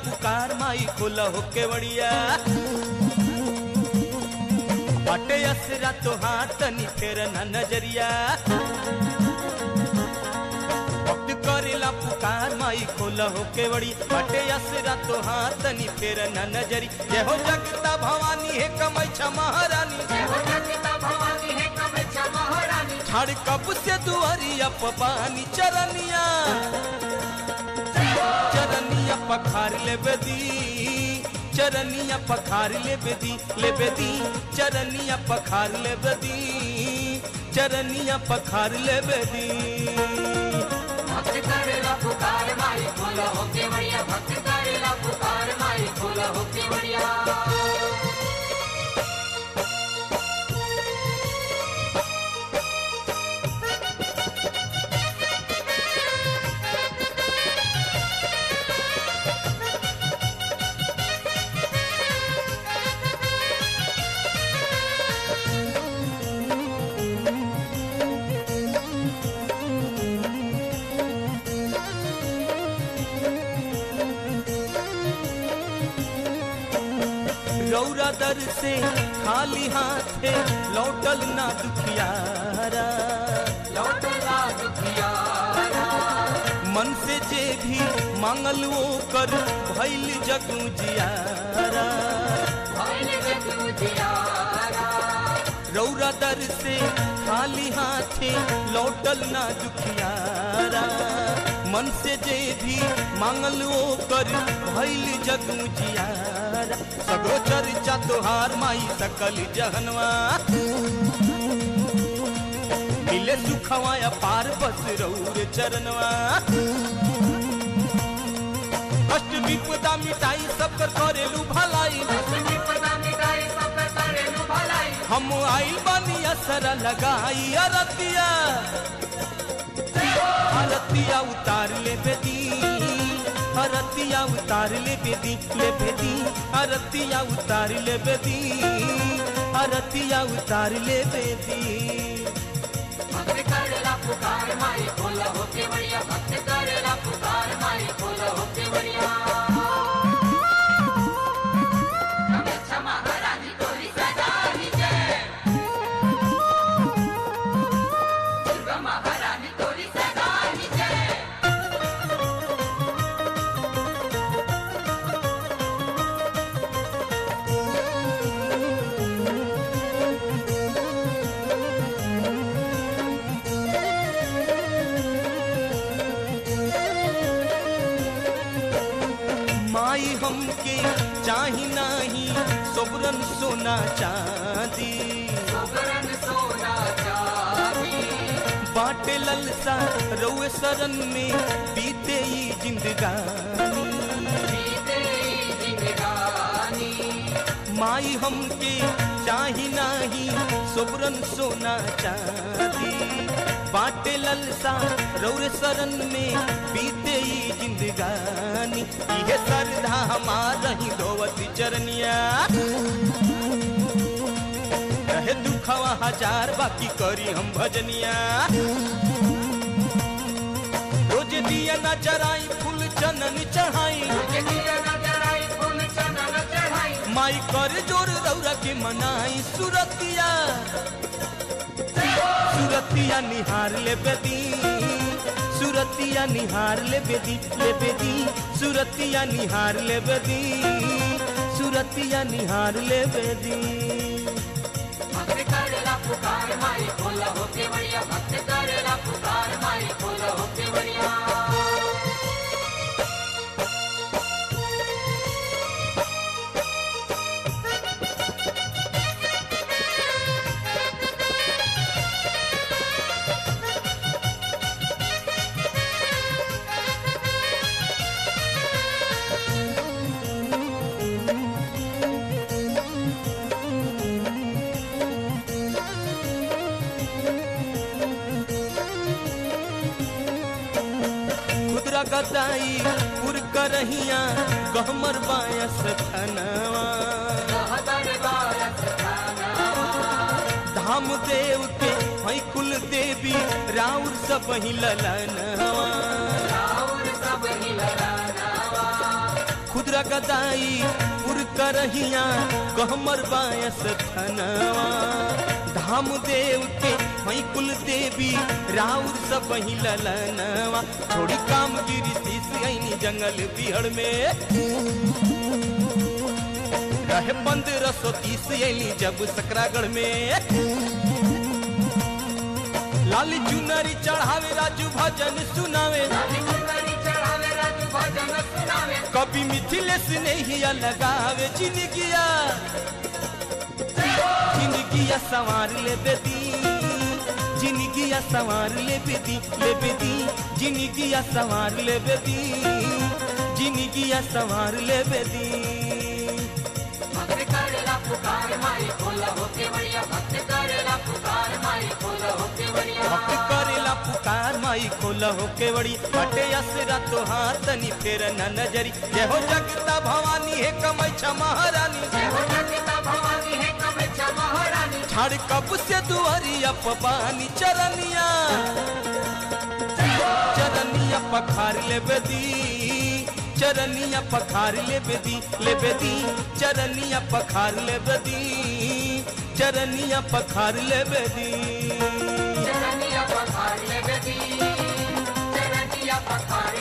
पुकार माई खोला हो केवड़िया बाटे असरा तोहार तनी फेर न नजरिया भक्त करेला पुकार माई खोला हो केवड़ी बाटे असरा तोहार तनी फेर न नजरी जय हो जगता भवानी है कमैछा महारानी छाड़ कब से दुआरिया पपानी चरनिया चरनिया पखार ले बेदी चरनिया पखार ले बेदी ले बेदी चरनिया पखार ले बेदी चरनिया पखार ले बेदी भक्त करेला पुकार माई खोला हो केवड़िया भक्त करेला पुकार माई खोला हो केवड़िया रौरा दर से खाली हाथे लौटल ना दुखियारा लौटला दुखियारा मन से जे भी मांगल वो कर भैल जगू जियारा भइल जग उजियारा रौरा दर से खाली हाथे लौटल ना दुखियारा मन से जे भी मांगल वो कर भैल जगू जियारा सगो चर्चा तोहार माई सकल जहनवा मिले सुखवाया पार बस रौर चरणवा कष्ट विपदा मिटाई सब कर करेलू भलाई विपदा मिटाई सब करेलु भलाई हम आइल बानी असर लगाई अरतिया अरतिया उतार ले बेदी अरतिया उतार ले बेदी ले बेदी अरतिया उतार ले बेदी अरतिया उतार ले बेदी भक्त करेला पुकार माई खोला हो केवड़िया भक्त करेला पुकार माई खोला हो केवड़िया कामेच्छा महारानी तोरी सदानी जय दुर्गा महारानी तोरी सदानी जय माई हमके चाही नाही सोबरन सोना चांदी सोगरन सोना चांदी बाटे ललसा रउए सरन में बीते ही जिंदगानी बीते जिंदगानी माई हमके चाही नाही सोबरन सोना चांदी बाटे ललसा रौरे सरन में बीते ही जिंदगानी इहे श्रद्धा हमार ही धोवती चरनिया रहे दुखवा हजार बाकी करी हम भजनिया रोज दिया न जराई फूल चनन चढ़ाई के दिया नजर आई फूल चंदन चढ़ाई माई कर जोर रौरा के मनाई सुरतिया सुरतिया निहार ले बेदी सुरतिया निहार ले बेदी ले बेदी सुरतिया निहार ले बेदी सुरतिया निहार ले बेदी भक्त करेला पुकार माई खोला हो केवड़िया भक्त करेला पुकार माई खोला हो केवड़िया खुदरा गदाई पुर करहिया गहमर बायस खनवा कहतर बारस खानवा धाम देव के हई कुल देवी राउर सब ही ललनवा राउर सब ही ललानवा खुद पूरा गदाई पुर करहिया कहमर बायस थनवा धाम देव के वही कुल देवी राउर सब वही ललनवा थोड़ी काम गिरी शीश गईनी जंगल बिहड़ में रहे पंद्रह सौ तीस एली जब सकरागढ़ में लाली चुनरी चढ़ावे राजू भजन सुनावे चढ़ावे राजू भजन सुनावे कभी मिथिलेश नहीं लगावे जिंदगिया जिंदगिया सवार ले बेदी जिंदगिया सवार ले बेदी ले बेदी जिंदगिया सवार ले बेदी जिंदगिया सवार ले बेदी भक्त करेला पुकार माई खोला होके बढ़िया भक्त करेला पुकार माई खोला होके बढ़िया भक्त करेला पुकार माई खोला हो केवड़ी हटे असरा तो हाथनी फेर न नजरी जय हो जगता भवानी है कमैछा महारानी जय हो जगता भवानी है कमेचा महारानी छाड़ कब से दुआरिया पबानी चरनिया चरनिया पखार ले बेदी चरनिया पखार ले बेदी ले बेदी चरनिया पखार ले बेदी चरनिया पखार ले बेदी चरनिया पखार ले बेदी चरनिया पखार